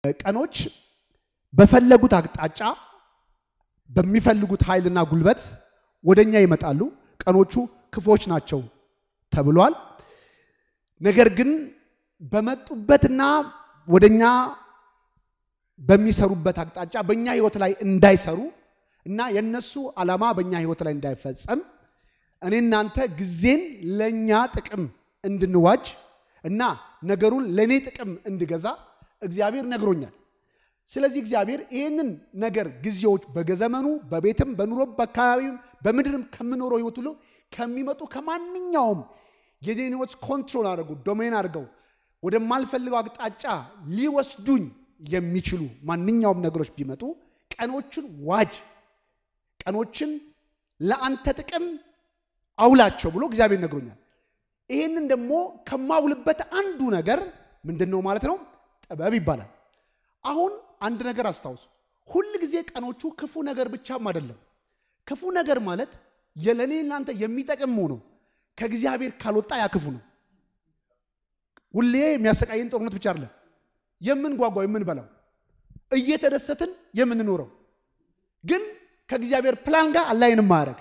ቀኖች በፈለጉት አቅጣጫ በሚፈልጉት ኃይልና ጉልበት ወደኛ ይመጣሉ። ቀኖቹ ክፎች ናቸው ተብሏል። ነገር ግን በመጡበትና ወደኛ በሚሰሩበት አቅጣጫ በእኛ ህይወት ላይ እንዳይሰሩ እና የነሱ ዓላማ በእኛ ህይወት ላይ እንዳይፈጸም እኔ እናንተ ጊዜን ለእኛ ጥቅም እንድንዋጅ እና ነገሩን ለእኔ ጥቅም እንድገዛ እግዚአብሔር ነግሮኛል። ስለዚህ እግዚአብሔር ይህንን ነገር ጊዜዎች በዘመኑ በቤትም በኑሮ በአካባቢም በምድርም ከምኖረው ህይወት ሁሉ ከሚመጡ ከማንኛውም የኔን ህይወት ኮንትሮል አድርገው ዶሜን አድርገው ወደማልፈልገው አቅጣጫ ሊወስዱኝ የሚችሉ ማንኛውም ነገሮች ቢመጡ ቀኖችን ዋጅ፣ ቀኖችን ለአንተ ጥቅም አውላቸው ብሎ እግዚአብሔር ነግሮኛል። ይህንን ደግሞ ከማውልበት አንዱ ነገር ምንድን ነው ማለት ነው? ጥበብ ይባላል። አሁን አንድ ነገር አስታውሱ። ሁል ጊዜ ቀኖቹ ክፉ ነገር ብቻም አይደለም። ክፉ ነገር ማለት የለኔ እናንተ የሚጠቅም ነው። ከእግዚአብሔር ካልወጣ ያ ክፉ ነው። ሁሌ የሚያሰቃየን ጦርነት ብቻ አይደለም። የምንጓጓው የምንበላው፣ እየተደሰትን የምንኖረው ግን ከእግዚአብሔር ፕላን ጋር አላይን ማያደርግ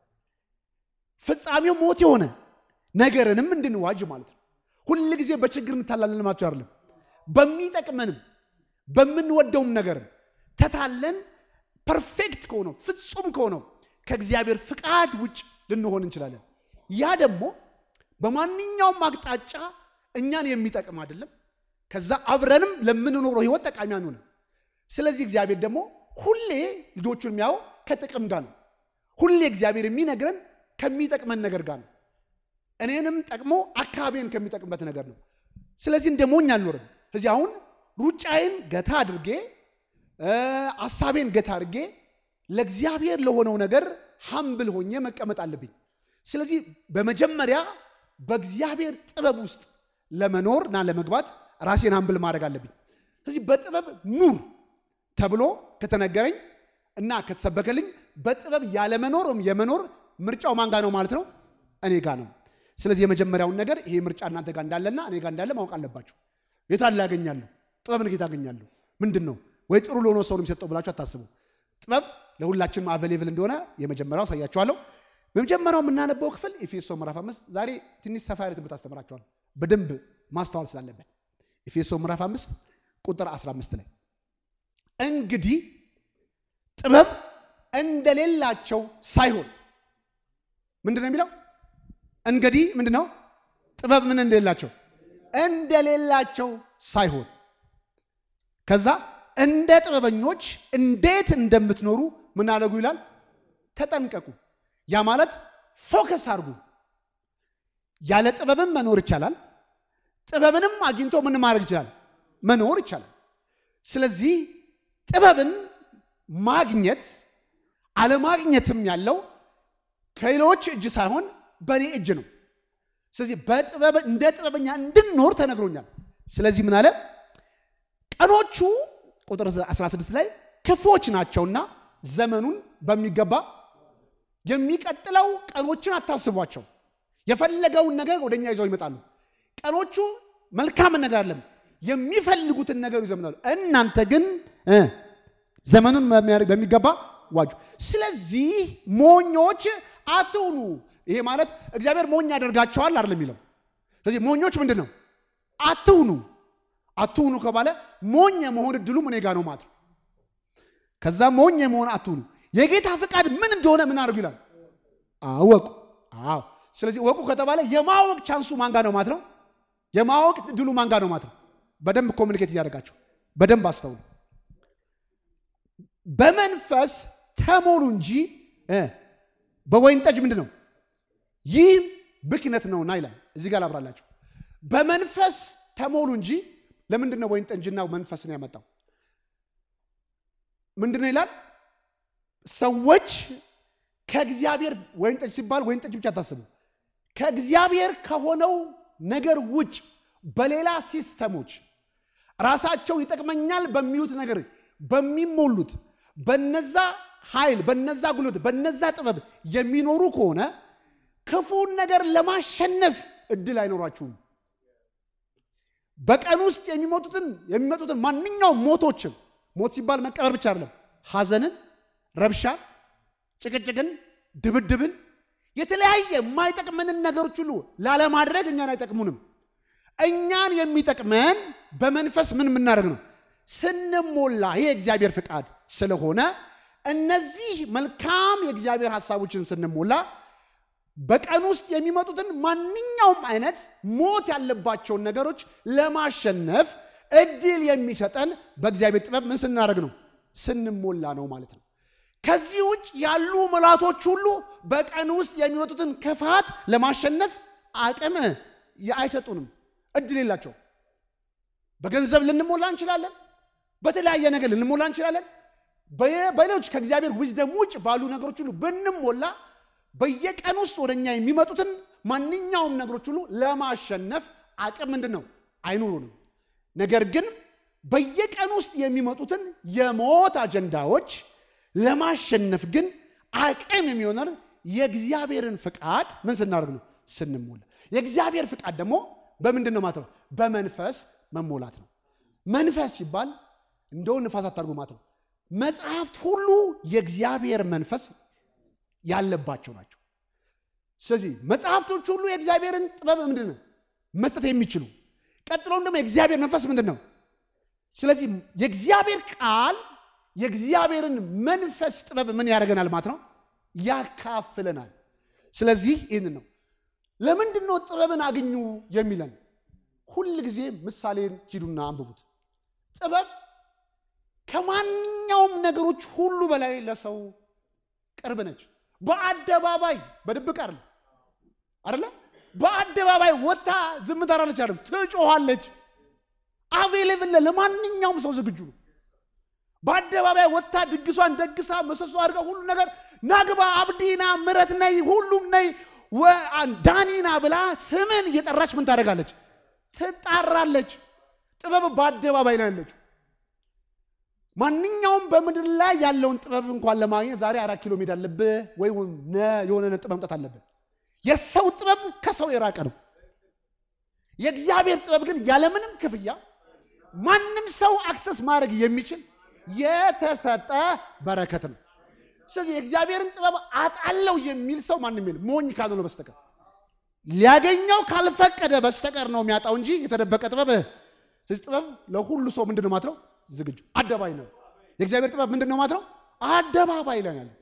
ፍጻሜው ሞት የሆነ ነገርንም እንድንዋጅ ማለት ነው። ሁል ጊዜ በችግር እንታላለን ልማቸው አይደለም። በሚጠቅመንም በምንወደውም ነገርም ተታለን ፐርፌክት ከሆነው ፍጹም ከሆነው ከእግዚአብሔር ፍቃድ ውጭ ልንሆን እንችላለን። ያ ደግሞ በማንኛውም አቅጣጫ እኛን የሚጠቅም አይደለም። ከዛ አብረንም ለምንኖረው ህይወት ጠቃሚ አንሆንም። ስለዚህ እግዚአብሔር ደግሞ ሁሌ ልጆቹን የሚያየው ከጥቅም ጋር ነው። ሁሌ እግዚአብሔር የሚነግረን ከሚጠቅመን ነገር ጋር ነው። እኔንም ጠቅሞ አካባቢን ከሚጠቅምበት ነገር ነው። ስለዚህ እንደ ሞኝ አልኖርም። ስለዚህ አሁን ሩጫዬን ገታ አድርጌ አሳቤን ገታ አድርጌ ለእግዚአብሔር ለሆነው ነገር ሀምብል ሆኜ መቀመጥ አለብኝ። ስለዚህ በመጀመሪያ በእግዚአብሔር ጥበብ ውስጥ ለመኖር እና ለመግባት ራሴን ሀምብል ማድረግ አለብኝ። ስለዚህ በጥበብ ኑር ተብሎ ከተነገረኝ እና ከተሰበከልኝ በጥበብ ያለመኖር ወይም የመኖር ምርጫው ማን ጋ ነው ማለት ነው? እኔ ጋ ነው። ስለዚህ የመጀመሪያውን ነገር ይሄ ምርጫ እናንተ ጋር እንዳለና እኔ ጋር እንዳለ ማወቅ አለባችሁ። የታለ ያገኛለሁ? ጥበብን ጌታ ያገኛለሁ። ምንድን ነው ወይ ጥሩ ለሆነ ሰው ነው የሚሰጠው ብላችሁ አታስቡ። ጥበብ ለሁላችንም አቬሌብል እንደሆነ የመጀመሪያው አሳያችኋለሁ። በመጀመሪያው የምናነበው ክፍል ኤፌሶ ምዕራፍ አምስት ዛሬ ትንሽ ሰፋ ያለ ትምህርት አስተምራችኋል በደንብ ማስተዋል ስላለብን ኤፌሶ ምዕራፍ አምስት ቁጥር 15 ላይ እንግዲህ ጥበብ እንደሌላቸው ሳይሆን ምንድን ነው የሚለው? እንግዲህ ምንድን ነው ጥበብ ምን እንደሌላቸው እንደሌላቸው ሳይሆን ከዛ እንደ ጥበበኞች እንዴት እንደምትኖሩ ምን አደረጉ ይላል። ተጠንቀቁ። ያ ማለት ፎከስ አድርጉ። ያለ ጥበብም መኖር ይቻላል። ጥበብንም አግኝቶ ምን ማድረግ ይችላል? መኖር ይቻላል። ስለዚህ ጥበብን ማግኘት አለማግኘትም ያለው ከሌሎች እጅ ሳይሆን በእኔ እጅ ነው። ስለዚህ በጥበብ እንደ ጥበበኛ እንድንኖር ተነግሮኛል። ስለዚህ ምን አለ? ቀኖቹ ቁጥር 16 ላይ ክፎች ናቸውና ዘመኑን በሚገባ የሚቀጥለው ቀኖችን አታስቧቸው። የፈለገውን ነገር ወደኛ ይዘው ይመጣሉ። ቀኖቹ መልካምን ነገር አለም የሚፈልጉትን ነገር ይዘው ይመጣሉ። እናንተ ግን ዘመኑን በሚገባ ዋጁ። ስለዚህ ሞኞች አትሁኑ። ይሄ ማለት እግዚአብሔር ሞኝ ያደርጋቸዋል አይደለም የሚለው። ስለዚህ ሞኞች ምንድን ነው? አትሁኑ። አትሁኑ ከባለ ሞኝ የመሆን እድሉ እኔ ጋ ነው ማለት ነው። ከዛ ሞኝ የመሆን አትሁኑ። የጌታ ፍቃድ ምን እንደሆነ ምን አድርጉ ይላል? አወቁ። አዎ። ስለዚህ ወቁ ከተባለ የማወቅ ቻንሱ ማንጋ ነው ማለት ነው። የማወቅ እድሉ ማንጋ ነው ማለት ነው። በደንብ ኮሚኒኬት እያደረጋቸው በደንብ አስተውሉ። በመንፈስ ተሞሉ እንጂ በወይን ጠጅ ምንድን ነው ይህ ብክነት ነውና ይላል። እዚህ ጋር ላብራላችሁ። በመንፈስ ተሞሉ እንጂ ለምንድን ነው ወይን ጠጅና መንፈስን ያመጣው? ምንድን ነው ይላል? ሰዎች ከእግዚአብሔር ወይን ጠጅ ሲባል ወይን ጠጅ ብቻ አታስቡ። ከእግዚአብሔር ከሆነው ነገር ውጭ በሌላ ሲስተሞች ራሳቸው ይጠቅመኛል በሚሉት ነገር በሚሞሉት በነዛ ኃይል በነዛ ጉልበት በነዛ ጥበብ የሚኖሩ ከሆነ ክፉን ነገር ለማሸነፍ እድል አይኖራችሁም። በቀን ውስጥ የሚሞቱትን የሚመጡትን ማንኛውም ሞቶችን ሞት ሲባል መቀበር ብቻ አይደለም፣ ሐዘንን፣ ረብሻ፣ ጭቅጭቅን፣ ድብድብን የተለያየ የማይጠቅመንን ነገሮች ሁሉ ላለማድረግ እኛን አይጠቅሙንም። እኛን የሚጠቅመን በመንፈስ ምን የምናደርግ ነው? ስንሞላ። ይሄ የእግዚአብሔር ፍቃድ ስለሆነ እነዚህ መልካም የእግዚአብሔር ሀሳቦችን ስንሞላ በቀን ውስጥ የሚመጡትን ማንኛውም አይነት ሞት ያለባቸውን ነገሮች ለማሸነፍ እድል የሚሰጠን በእግዚአብሔር ጥበብ ምን ስናደርግ ነው? ስንሞላ ነው ማለት ነው። ከዚህ ውጭ ያሉ መላቶች ሁሉ በቀን ውስጥ የሚመጡትን ክፋት ለማሸነፍ አቅም አይሰጡንም፣ እድል የላቸው። በገንዘብ ልንሞላ እንችላለን፣ በተለያየ ነገር ልንሞላ እንችላለን። በሌሎች ከእግዚአብሔር ዊዝደም ውጭ ባሉ ነገሮች ሁሉ ብንሞላ በየቀን ውስጥ ወደ እኛ የሚመጡትን ማንኛውም ነገሮች ሁሉ ለማሸነፍ አቅም ምንድን ነው አይኖሩንም። ነገር ግን በየቀን ውስጥ የሚመጡትን የሞት አጀንዳዎች ለማሸነፍ ግን አቅም የሚሆነን የእግዚአብሔርን ፍቃድ ምን ስናደርግ ነው? ስንሞላ። የእግዚአብሔር ፍቃድ ደግሞ በምንድን ነው ማለት ነው? በመንፈስ መሞላት ነው። መንፈስ ሲባል እንደው ንፋስ አታርጉ ማለት ነው። መጽሐፍት ሁሉ የእግዚአብሔር መንፈስ ያለባቸው ናቸው። ስለዚህ መጽሐፍቶች ሁሉ የእግዚአብሔርን ጥበብ ምንድን ነው መስጠት የሚችሉ ቀጥሎም ደግሞ የእግዚአብሔር መንፈስ ምንድን ነው? ስለዚህ የእግዚአብሔር ቃል የእግዚአብሔርን መንፈስ ጥበብ ምን ያደርገናል ማለት ነው? ያካፍለናል። ስለዚህ ይህን ነው ለምንድን ነው ጥበብን አግኙ የሚለን? ሁል ጊዜ ምሳሌን ሂዱና አንብቡት። ጥበብ ከማንኛውም ነገሮች ሁሉ በላይ ለሰው ቅርብ ነች። በአደባባይ በድብቅ አይደለም አይደለ? በአደባባይ ወጥታ ዝም ታላለች አይደለም፣ ትጮኋለች። አቬሌብል ለማንኛውም ሰው ዝግጁ ነው። በአደባባይ ወጥታ ድግሷን ደግሳ መሰሶ አድርጋ ሁሉ ነገር ናግባ፣ አብዲና፣ ምረት ነይ፣ ሁሉም ነይ፣ ዳኒና ብላ ስምን እየጠራች ምን ታደርጋለች? ትጣራለች። ጥበብ በአደባባይ ነው ያለችው። ማንኛውም በምድር ላይ ያለውን ጥበብ እንኳን ለማግኘት ዛሬ አራት ኪሎ ሜዳ አለብህ ወይ የሆነ ነጥብ መምጣት አለብህ። የሰው ጥበብ ከሰው የራቀ ነው። የእግዚአብሔር ጥበብ ግን ያለምንም ክፍያ ማንም ሰው አክሰስ ማድረግ የሚችል የተሰጠ በረከት ነው። ስለዚህ የእግዚአብሔርን ጥበብ አጣለው የሚል ሰው ማንም የለም፣ ሞኝ ካልሆነ በስተቀር ሊያገኘው ካልፈቀደ በስተቀር ነው የሚያጣው እንጂ የተደበቀ ጥበብ። ስለዚህ ጥበብ ለሁሉ ሰው ምንድን ነው ማለት ነው ዝግጁ አደባባይ ነው። የእግዚአብሔር ጥበብ ምንድን ነው ማለት ነው? አደባባይ ላይ ያለ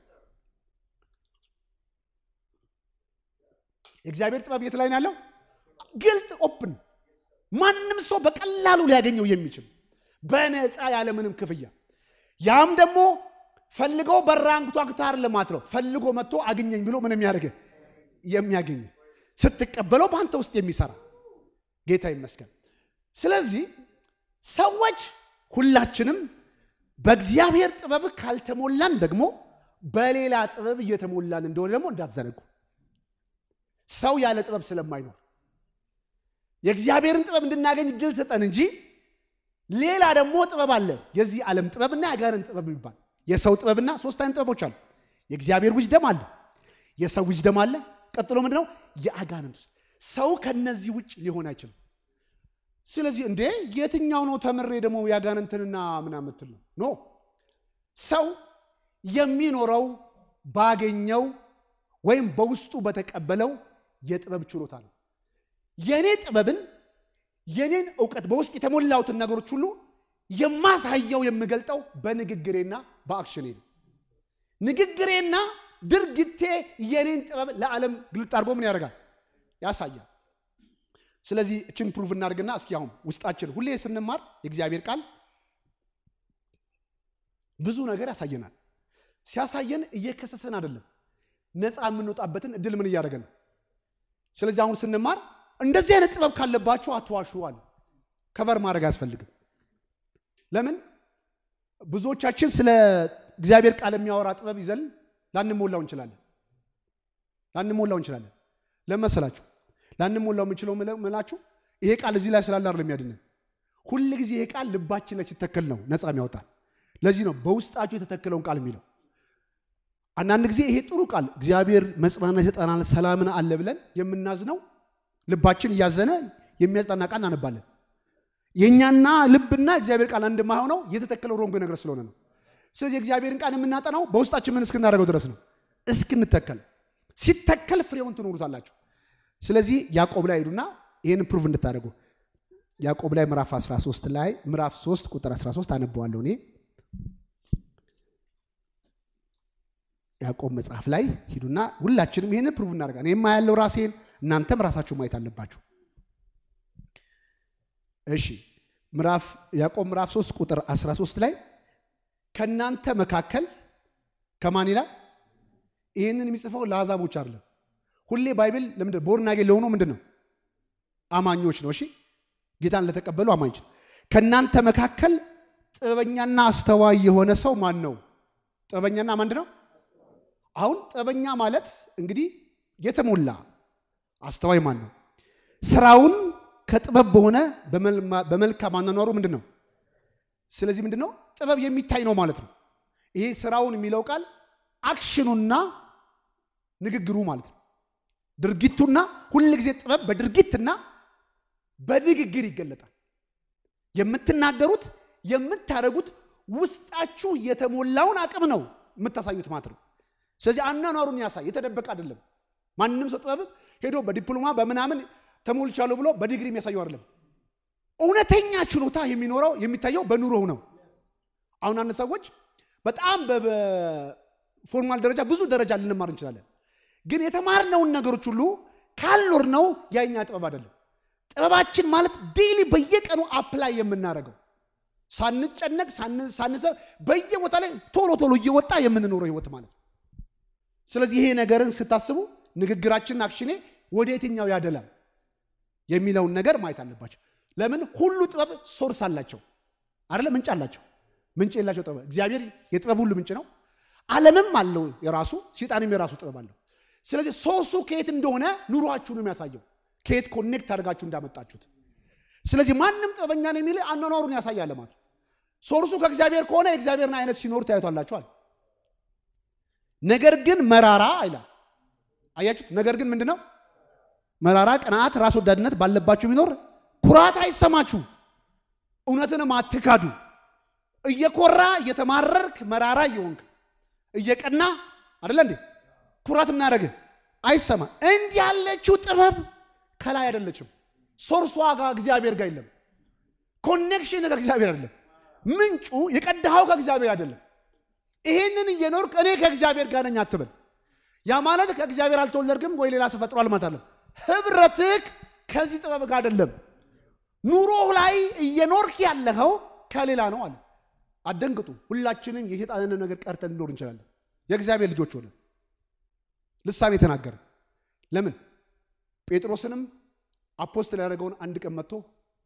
የእግዚአብሔር ጥበብ የት ላይ ነው ያለው? ግልጥ ኦፕን፣ ማንም ሰው በቀላሉ ሊያገኘው የሚችል በነፃ ያለምንም ክፍያ። ያም ደግሞ ፈልገው በራንግቷ ክታር ለማት ነው ፈልጎ መጥቶ አግኘኝ ብሎ ምን የሚያደርግ የሚያገኝ ስትቀበለው በአንተ ውስጥ የሚሰራ ጌታ ይመስገን። ስለዚህ ሰዎች ሁላችንም በእግዚአብሔር ጥበብ ካልተሞላን ደግሞ በሌላ ጥበብ እየተሞላን እንደሆነ ደግሞ እንዳትዘነጉ። ሰው ያለ ጥበብ ስለማይኖር የእግዚአብሔርን ጥበብ እንድናገኝ እድል ሰጠን እንጂ ሌላ ደግሞ ጥበብ አለ። የዚህ ዓለም ጥበብና የአጋርን ጥበብ የሚባል የሰው ጥበብና ሶስት አይነት ጥበቦች አሉ። የእግዚአብሔር ዊዝደም አለ፣ የሰው ዊዝደም አለ። ቀጥሎ ምንድነው? የአጋንንት ውስጥ ሰው ከነዚህ ውጭ ሊሆን አይችልም። ስለዚህ እንዴ የትኛው ነው ተምሬ ደግሞ ያጋንንትንና ምናምን የምትል ነው? ኖ ሰው የሚኖረው ባገኘው ወይም በውስጡ በተቀበለው የጥበብ ችሎታ ነው። የኔ ጥበብን የኔን እውቀት በውስጥ የተሞላሁትን ነገሮች ሁሉ የማሳየው የምገልጠው በንግግሬና በአክሽኔ ነው። ንግግሬና ድርጊቴ የኔን ጥበብ ለዓለም ግልጥ አድርጎ ምን ያደርጋል? ያሳያል። ስለዚህ እችን ፕሩፍ እናድርግና እስኪ አሁን ውስጣችን ሁሌ ስንማር የእግዚአብሔር ቃል ብዙ ነገር ያሳየናል። ሲያሳየን እየከሰሰን አይደለም፣ ነፃ የምንወጣበትን እድል ምን እያደረገን ነው። ስለዚህ አሁን ስንማር እንደዚህ አይነት ጥበብ ካለባችሁ አትዋሹ አለ። ከቨር ማድረግ አያስፈልግም። ለምን ብዙዎቻችን ስለ እግዚአብሔር ቃል የሚያወራ ጥበብ ይዘን ላንሞላው እንችላለን ላንሞላው እንችላለን። ለመሰላችሁ ላንሞላው የምንችለው ምላችሁ ይሄ ቃል እዚህ ላይ ስላለ አይደለም የሚያድነን። ሁል ጊዜ ይሄ ቃል ልባችን ላይ ሲተከል ነው ነፃ የሚያወጣል። ለዚህ ነው በውስጣችሁ የተተከለውን ቃል የሚለው። አንዳንድ ጊዜ ይሄ ጥሩ ቃል እግዚአብሔር መጽናናት ይሰጠናል፣ ሰላምን አለ ብለን የምናዝነው ልባችን እያዘነ የሚያጽናና ቃል እናነባለን። የእኛና ልብና እግዚአብሔር ቃል አንድ የማይሆነው የተተከለው ሮንግ ነገር ስለሆነ ነው። ስለዚህ እግዚአብሔርን ቃል የምናጠናው በውስጣችን ምን እስክናደርገው ድረስ ነው፣ እስክንተከል። ሲተከል ፍሬውን ትኖሩታላችሁ። ስለዚህ ያዕቆብ ላይ ሄዱና ይህን ፕሩቭ እንድታደርጉ ያዕቆብ ላይ ምዕራፍ 13 ላይ ምዕራፍ 3 ቁጥር 13 አነበዋለሁ እኔ ያዕቆብ መጽሐፍ ላይ ሂዱና ሁላችንም ይህንን ፕሩቭ እናደርጋ እኔማ ያለው ራሴን እናንተም ራሳችሁ ማየት አለባችሁ። እሺ ምዕራፍ ያዕቆብ ምዕራፍ 3 ቁጥር 13 ላይ ከእናንተ መካከል ከማን ይላል? ይህንን የሚጽፈው ለአሕዛቦች አይደለም። ሁሌ ባይብል ለምንድን ቦርናጌ ለሆኑ ምንድን ነው አማኞች ነው። እሺ ጌታን ለተቀበሉ አማኞች ነው። ከእናንተ መካከል ጥበበኛና አስተዋይ የሆነ ሰው ማን ነው? ጥበበኛና ምንድን ነው? አሁን ጥበበኛ ማለት እንግዲህ የተሞላ አስተዋይ ማን ነው? ስራውን ከጥበብ በሆነ በመልካም አኗኗሩ ምንድን ነው? ስለዚህ ምንድን ነው ጥበብ የሚታይ ነው ማለት ነው። ይሄ ስራውን የሚለው ቃል አክሽኑና ንግግሩ ማለት ነው። ድርጊቱና ሁል ጊዜ ጥበብ በድርጊትና በንግግር ይገለጣል። የምትናገሩት የምታደርጉት ውስጣችሁ የተሞላውን አቅም ነው የምታሳዩት ማለት ነው። ስለዚህ አኗኗሩን ያሳይ፣ የተደበቀ አይደለም። ማንም ሰው ጥበብ ሄዶ በዲፕሎማ በምናምን ተሞልቻለሁ ብሎ በዲግሪ የሚያሳየው አይደለም። እውነተኛ ችሎታ የሚኖረው የሚታየው በኑሮው ነው። አሁን አንድ ሰዎች በጣም በፎርማል ደረጃ ብዙ ደረጃ ልንማር እንችላለን። ግን የተማርነውን ነገሮች ሁሉ ካልኖርነው ያኛ ጥበብ አይደለም። ጥበባችን ማለት ዴይሊ በየቀኑ አፕላይ የምናደርገው ሳንጨነቅ ሳንሰብ በየቦታ ላይ ቶሎ ቶሎ እየወጣ የምንኖረው ህይወት ማለት ነው። ስለዚህ ይሄ ነገርን ስታስቡ ንግግራችን አክሽኔ ወደ የትኛው ያደላል የሚለውን ነገር ማየት አለባቸው። ለምን ሁሉ ጥበብ ሶርስ አላቸው አይደለ? ምንጭ አላቸው። ምንጭ የላቸው ጥበብ እግዚአብሔር የጥበብ ሁሉ ምንጭ ነው። ዓለምም አለው የራሱ ሰይጣንም የራሱ ጥበብ አለው። ስለዚህ ሶርሱ ከየት እንደሆነ ኑሯችሁ ነው የሚያሳየው፣ ከየት ኮኔክት አድርጋችሁ እንዳመጣችሁት። ስለዚህ ማንም ጥበበኛ ነው የሚል አኗኗሩን ያሳያል ማለት ነው። ሶርሱ ከእግዚአብሔር ከሆነ የእግዚአብሔርን አይነት ሲኖር ታዩቷላችኋል። ነገር ግን መራራ ይላል። አያችሁት? ነገር ግን ምንድን ነው መራራ? ቅንዓት፣ ራስ ወዳድነት ባለባችሁ ቢኖር ኩራት አይሰማችሁ፣ እውነትንም አትካዱ። እየኮራ እየተማረርክ መራራ እየሆንክ እየቀና አደለ እንዴ ኩራት ምናደረግህ አይሰማ። እንዲህ ያለችው ጥበብ ከላይ አይደለችም። ሶርሷ ጋር እግዚአብሔር ጋር የለም። ኮኔክሽን ከእግዚአብሔር አይደለም። ምንጩ የቀዳኸው ከእግዚአብሔር አይደለም። ይሄንን እየኖርክ እኔ ከእግዚአብሔር ጋር ነኝ አትበል። ያ ማለት ከእግዚአብሔር አልተወለድክም ወይ ሌላ ሰው ፈጥሯል ማለት አለም። ህብረትህ ከዚህ ጥበብ ጋር አይደለም። ኑሮ ላይ እየኖርክ ያለኸው ከሌላ ነው አለ። አደንግጡ። ሁላችንም የሰይጣንን ነገር ቀርተን ልኖር እንችላለን። የእግዚአብሔር ልጆች ሆነ ልሳኔ የተናገረ ለምን ጴጥሮስንም አፖስትል ያደረገውን አንድ ቀን መጥቶ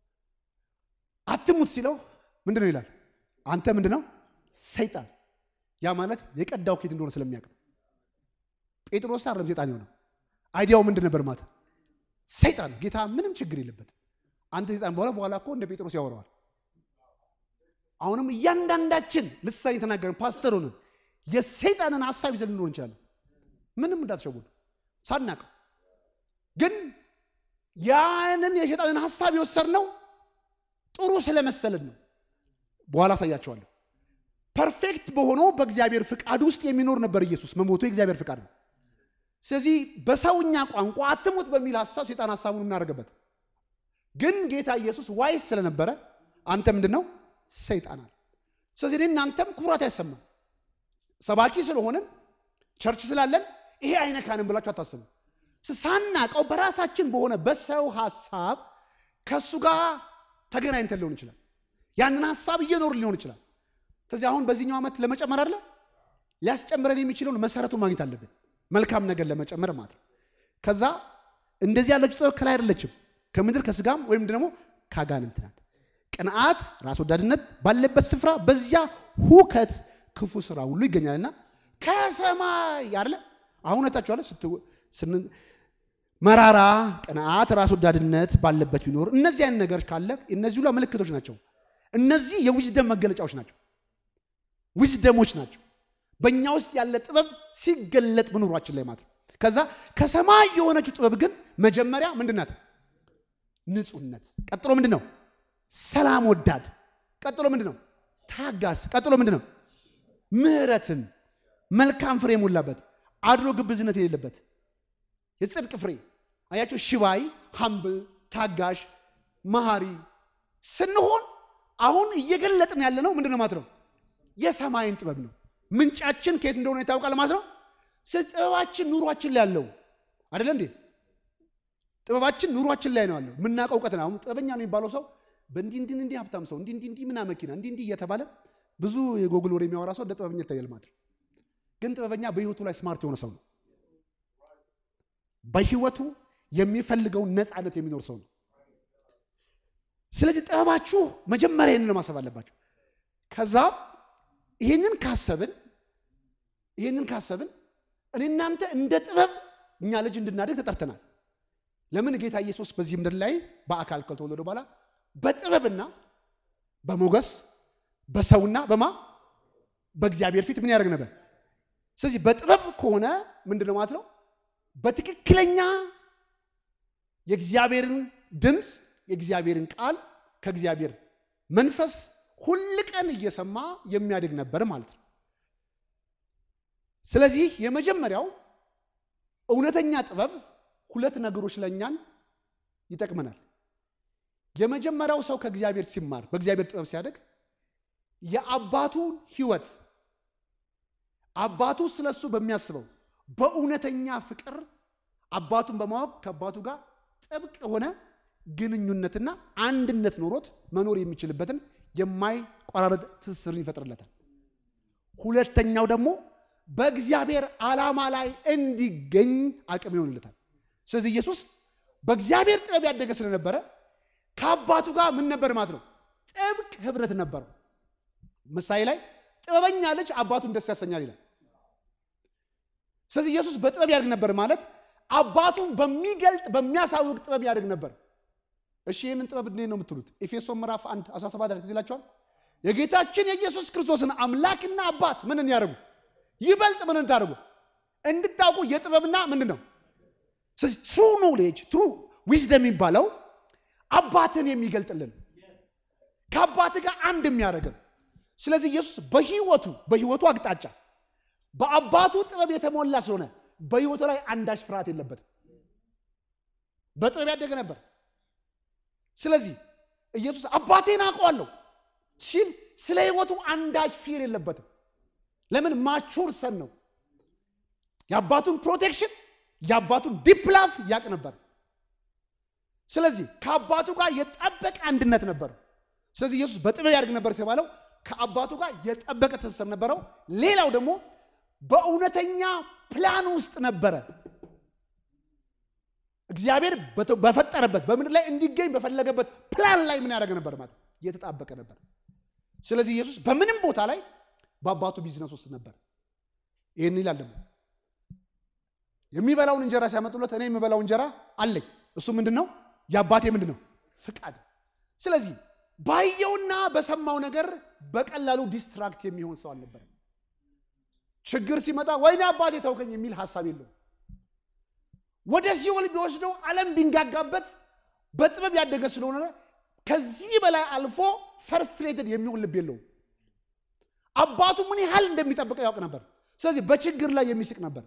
አትሙት ሲለው ምንድን ነው ይላል? አንተ ምንድን ነው ሰይጣን። ያ ማለት የቀዳው ኬት እንደሆነ ስለሚያውቅ ነው። ጴጥሮስ አይደለም ሰይጣን የሆነው አይዲያው ምንድን ነበር ማለት ሰይጣን። ጌታ ምንም ችግር የለበት አንተ ሰይጣን በኋላ በኋላ እኮ እንደ ጴጥሮስ ያወራዋል። አሁንም እያንዳንዳችን ልሳኔ የተናገርን ፓስተር ሆነን የሰይጣንን ሀሳብ ይዘን ልንኖር እንችላለን። ምንም እንዳትሸውዱ ሳናቀው ግን ያንን የሰይጣንን ሀሳብ የወሰድነው ጥሩ ስለመሰለን ነው። በኋላ አሳያቸዋለሁ። ፐርፌክት በሆነው በእግዚአብሔር ፍቃድ ውስጥ የሚኖር ነበር ኢየሱስ። መሞቱ የእግዚአብሔር ፍቃድ ነው። ስለዚህ በሰውኛ ቋንቋ አትሙት በሚል ሀሳብ ሰይጣን ሀሳቡን እናደርገበት። ግን ጌታ ኢየሱስ ዋይስ ስለነበረ አንተ ምንድን ነው ሰይጣን አለ። ስለዚህ እኔ እናንተም ኩራት አይሰማም። ሰባኪ ስለሆንን ቸርች ስላለን ይሄ አይነካንም ብላችሁ አታስቡ። ሳናቀው በራሳችን በሆነ በሰው ሀሳብ ከእሱ ጋር ተገናኝተን ሊሆን ይችላል። ያንን ሀሳብ እየኖር ሊሆን ይችላል። ስለዚህ አሁን በዚህኛው ዓመት ለመጨመር አለ ሊያስጨምረን የሚችለውን መሰረቱን ማግኘት አለብን። መልካም ነገር ለመጨመር ማለት ነው። ከዛ እንደዚህ ያለችው ጥበብ ከላይ አይደለችም፣ ከምድር ከስጋም ወይም ደግሞ ከአጋንንት ናት። ቅንዓት፣ ራስ ወዳድነት ባለበት ስፍራ በዚያ ሁከት፣ ክፉ ስራ ሁሉ ይገኛልና ከሰማይ አለ አሁን ታችኋለ መራራ ቅንዓት፣ ራስ ወዳድነት ባለበት ቢኖር እነዚህ አይነት ነገሮች ካለ እነዚህ ሁሉ ምልክቶች ናቸው። እነዚህ የዊዝደም መገለጫዎች ናቸው፣ ዊዝደሞች ናቸው። በእኛ ውስጥ ያለ ጥበብ ሲገለጥ በኑሯችን ላይ ማለት ነው። ከዛ ከሰማይ የሆነችው ጥበብ ግን መጀመሪያ ምንድን ናት? ንጹህነት። ቀጥሎ ምንድን ነው? ሰላም ወዳድ፣ ቀጥሎ ምንድን ነው? ታጋስ፣ ቀጥሎ ምንድን ነው? ምሕረትን፣ መልካም ፍሬ የሞላበት አድሎ ግብዝነት የሌለበት የጽድቅ ፍሬ አያቸው። ሽባይ፣ ሀምብል፣ ታጋሽ፣ መሐሪ ስንሆን አሁን እየገለጥን ያለ ነው ምንድን ነው ማለት ነው? የሰማይን ጥበብ ነው። ምንጫችን ከየት እንደሆነ ይታወቃል ማለት ነው። ጥበባችን ኑሯችን ላይ ያለው አይደለ እንዴ? ጥበባችን ኑሯችን ላይ ነው ያለው። የምናውቀው እውቀት ነው። አሁን ጥበበኛ ነው የሚባለው ሰው በእንዲህ እንዲህ እንዲህ ሀብታም ሰው እንዲህ እንዲህ እንዲህ ምና መኪና እንዲህ እንዲህ እየተባለ ብዙ የጎግል ወሬ የሚያወራ ሰው እንደ ጥበበኛ ይታያል ማለት ነው። ግን ጥበበኛ በህይወቱ ላይ ስማርት የሆነ ሰው ነው። በህይወቱ የሚፈልገውን ነፃነት የሚኖር ሰው ነው። ስለዚህ ጥበባችሁ መጀመሪያ ይህንን ማሰብ አለባቸው። ከዛ ይህንን ካሰብን ይህንን ካሰብን እኔ እናንተ እንደ ጥበብ እኛ ልጅ እንድናደግ ተጠርተናል። ለምን ጌታ ኢየሱስ በዚህ ምድር ላይ በአካል ከተወለደ በኋላ በጥበብና በሞገስ በሰውና በማ በእግዚአብሔር ፊት ምን ያደርግ ነበር? ስለዚህ በጥበብ ከሆነ ምንድን ነው ማለት ነው? በትክክለኛ የእግዚአብሔርን ድምፅ የእግዚአብሔርን ቃል ከእግዚአብሔር መንፈስ ሁል ቀን እየሰማ የሚያድግ ነበር ማለት ነው። ስለዚህ የመጀመሪያው እውነተኛ ጥበብ ሁለት ነገሮች ለእኛን ይጠቅመናል። የመጀመሪያው ሰው ከእግዚአብሔር ሲማር በእግዚአብሔር ጥበብ ሲያደግ የአባቱን ሕይወት አባቱ ስለሱ በሚያስበው በእውነተኛ ፍቅር አባቱን በማወቅ ከአባቱ ጋር ጥብቅ የሆነ ግንኙነትና አንድነት ኖሮት መኖር የሚችልበትን የማይቋራረጥ ትስስርን ይፈጥርለታል። ሁለተኛው ደግሞ በእግዚአብሔር ዓላማ ላይ እንዲገኝ አቅም ይሆንለታል። ስለዚህ ኢየሱስ በእግዚአብሔር ጥበብ ያደገ ስለነበረ ከአባቱ ጋር ምን ነበር ማለት ነው? ጥብቅ ህብረት ነበረው። ምሳሌ ላይ ጥበበኛ ልጅ አባቱን ደስ ያሰኛል ይላል። ስለዚህ ኢየሱስ በጥበብ ያድግ ነበር ማለት አባቱን በሚገልጥ በሚያሳውቅ ጥበብ ያድግ ነበር። እሺ ይህንን ጥበብ እንዴት ነው የምትሉት? ኤፌሶን ምዕራፍ 1 17 ላይ ይላቸዋል። የጌታችን የኢየሱስ ክርስቶስን አምላክና አባት ምንን ያደርጉ ይበልጥ ምንን ታደርጉ እንድታውቁ የጥበብና ምንድን ነው ስለዚህ ትሩ ኖሌጅ ትሩ ዊዝደም የሚባለው አባትን የሚገልጥልን ከአባት ጋር አንድ የሚያደርግን። ስለዚህ ኢየሱስ በህይወቱ በህይወቱ አቅጣጫ በአባቱ ጥበብ የተሞላ ስለሆነ በህይወቱ ላይ አንዳች ፍርሃት የለበትም። በጥበብ ያደገ ነበር። ስለዚህ ኢየሱስ አባቴን አውቀዋለሁ ሲል ስለ ህይወቱ አንዳች ፊር የለበትም። ለምን ማቹር ሰን ነው። የአባቱን ፕሮቴክሽን የአባቱን ዲፕላፍ ያቅ ነበር። ስለዚህ ከአባቱ ጋር የጠበቀ አንድነት ነበረው። ስለዚህ ኢየሱስ በጥበብ ያድግ ነበር የተባለው ከአባቱ ጋር የጠበቀ ትስስር ነበረው። ሌላው ደግሞ በእውነተኛ ፕላን ውስጥ ነበረ። እግዚአብሔር በፈጠረበት በምድር ላይ እንዲገኝ በፈለገበት ፕላን ላይ ምን ያደረገ ነበር ማለት የተጣበቀ ነበር። ስለዚህ ኢየሱስ በምንም ቦታ ላይ በአባቱ ቢዝነስ ውስጥ ነበር። ይህን ይላል ደግሞ የሚበላውን እንጀራ ሲያመጡለት እኔ የምበላው እንጀራ አለኝ። እሱ ምንድን ነው? የአባቴ ምንድን ነው? ፍቃድ። ስለዚህ ባየውና በሰማው ነገር በቀላሉ ዲስትራክት የሚሆን ሰው አልነበረም። ችግር ሲመጣ ወይኔ አባቴ ተውከኝ የሚል ሀሳብ የለውም። ወደ ሲኦል ቢወስደው ዓለም ቢንጋጋበት በጥበብ ያደገ ስለሆነ ከዚህ በላይ አልፎ ፈርስትሬትድ የሚሆን ልብ የለውም። አባቱ ምን ያህል እንደሚጠብቀው ያውቅ ነበር። ስለዚህ በችግር ላይ የሚስቅ ነበር።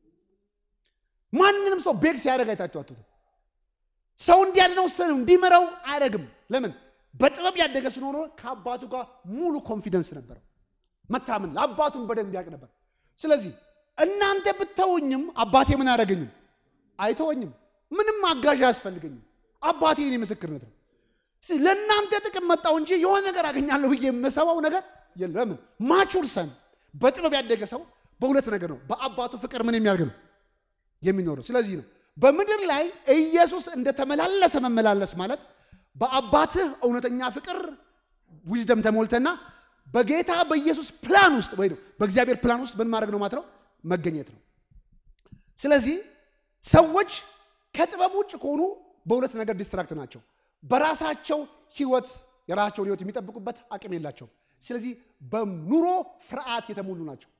ማንንም ሰው ቤግ ሲያደርግ አይታችሁ አትቱ። ሰው እንዲያድነው ሰው እንዲመራው አያደርግም። ለምን? በጥበብ ያደገ ስለሆነ ከአባቱ ጋር ሙሉ ኮንፊደንስ ነበረው። መታመን ለአባቱን በደንብ ያውቅ ነበር። ስለዚህ እናንተ ብተውኝም አባቴ ምን አያደርገኝም? አይተወኝም። ምንም አጋዥ አያስፈልገኝም። አባቴ የኔ ምስክርነት ነው። ለእናንተ ጥቅም መጣው እንጂ የሆነ ነገር አገኛለሁ ብዬ የምሰባው ነገር የለም። ለምን? ማቹር ሰን በጥበብ ያደገ ሰው በሁለት ነገር ነው። በአባቱ ፍቅር ምን የሚያደርግ ነው የሚኖረው። ስለዚህ ነው በምድር ላይ ኢየሱስ እንደተመላለሰ መመላለስ ማለት በአባትህ እውነተኛ ፍቅር ዊዝደም ተሞልተና በጌታ በኢየሱስ ፕላን ውስጥ ወይ በእግዚአብሔር ፕላን ውስጥ ምን ማድረግ ነው ማለት ነው መገኘት ነው። ስለዚህ ሰዎች ከጥበብ ውጭ ከሆኑ በሁለት ነገር ዲስትራክት ናቸው። በራሳቸው ህይወት የራሳቸውን ህይወት የሚጠብቁበት አቅም የላቸውም። ስለዚህ በኑሮ ፍርሃት የተሞሉ ናቸው።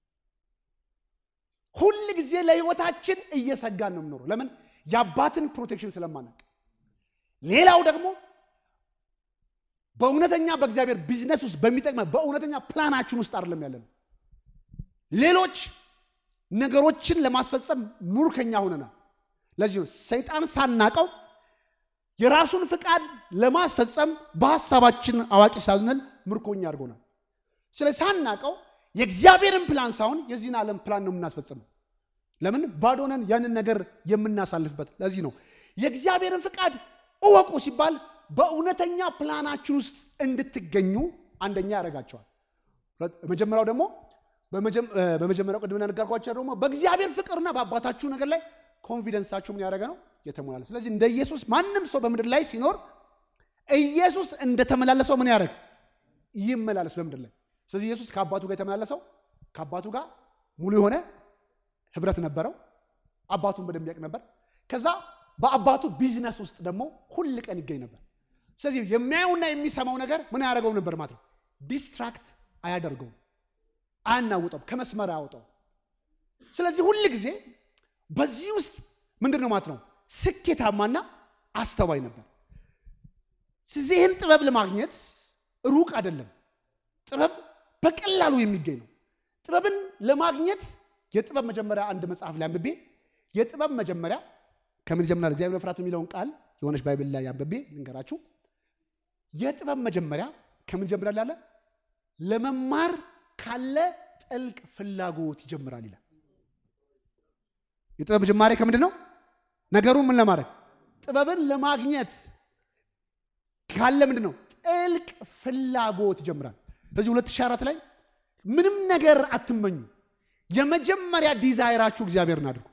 ሁል ጊዜ ለህይወታችን እየሰጋን ነው የምኖረው። ለምን? የአባትን ፕሮቴክሽን ስለማናቅ። ሌላው ደግሞ በእውነተኛ በእግዚአብሔር ቢዝነስ ውስጥ በሚጠቅመ በእውነተኛ ፕላናችን ውስጥ አይደለም ያለ ነው። ሌሎች ነገሮችን ለማስፈጸም ሙርከኛ ሆነናል። ለዚህ ነው ሰይጣን ሳናቀው የራሱን ፍቃድ ለማስፈጸም በሀሳባችን አዋቂ ሳልነን ምርኮኛ አድርጎናል። ስለዚህ ሳናቀው የእግዚአብሔርን ፕላን ሳይሆን የዚህን ዓለም ፕላን ነው የምናስፈጽመው። ለምን ባዶነን ያንን ነገር የምናሳልፍበት። ለዚህ ነው የእግዚአብሔርን ፍቃድ እወቁ ሲባል በእውነተኛ ፕላናችን ውስጥ እንድትገኙ አንደኛ ያደርጋቸዋል። መጀመሪያው ደግሞ በመጀመሪያው ቅድም ነገርኳቸው ደግሞ በእግዚአብሔር ፍቅርና በአባታችሁ ነገር ላይ ኮንፊደንሳችሁ ምን ያደረገ ነው የተሞላለ። ስለዚህ እንደ ኢየሱስ ማንም ሰው በምድር ላይ ሲኖር ኢየሱስ እንደተመላለሰው ምን ያደረግ ይመላለስ በምድር ላይ። ስለዚህ ኢየሱስ ከአባቱ ጋር የተመላለሰው ከአባቱ ጋር ሙሉ የሆነ ህብረት ነበረው። አባቱን በደንብ ያውቅ ነበር። ከዛ በአባቱ ቢዝነስ ውስጥ ደግሞ ሁል ቀን ይገኝ ነበር። ስለዚህ የሚያየውና የሚሰማው ነገር ምን ያደረገው ነበር ማለት ነው። ዲስትራክት አያደርገውም፣ አያናውጠውም፣ ከመስመር አያወጣው። ስለዚህ ሁል ጊዜ በዚህ ውስጥ ምንድን ነው ማለት ነው ስኬታማና አስተዋይ ነበር። ስለዚህ ይህን ጥበብ ለማግኘት ሩቅ አይደለም። ጥበብ በቀላሉ የሚገኝ ነው። ጥበብን ለማግኘት የጥበብ መጀመሪያ አንድ መጽሐፍ ላይ አንብቤ የጥበብ መጀመሪያ ከምን ይጀምራል? እግዚአብሔር መፍራት የሚለውን ቃል የሆነች ባይብል ላይ አንብቤ ልንገራችሁ። የጥበብ መጀመሪያ ከምን ይጀምራል? ያለ ለመማር ካለ ጥልቅ ፍላጎት ይጀምራል ይላል። የጥበብ ጅማሬ ከምንድን ነው? ነገሩን ምን ለማድረግ ጥበብን ለማግኘት ካለ ምንድን ነው? ጥልቅ ፍላጎት ይጀምራል። ስለዚህ 2004 ላይ ምንም ነገር አትመኙ፣ የመጀመሪያ ዲዛይራችሁ እግዚአብሔርን አድርጉ።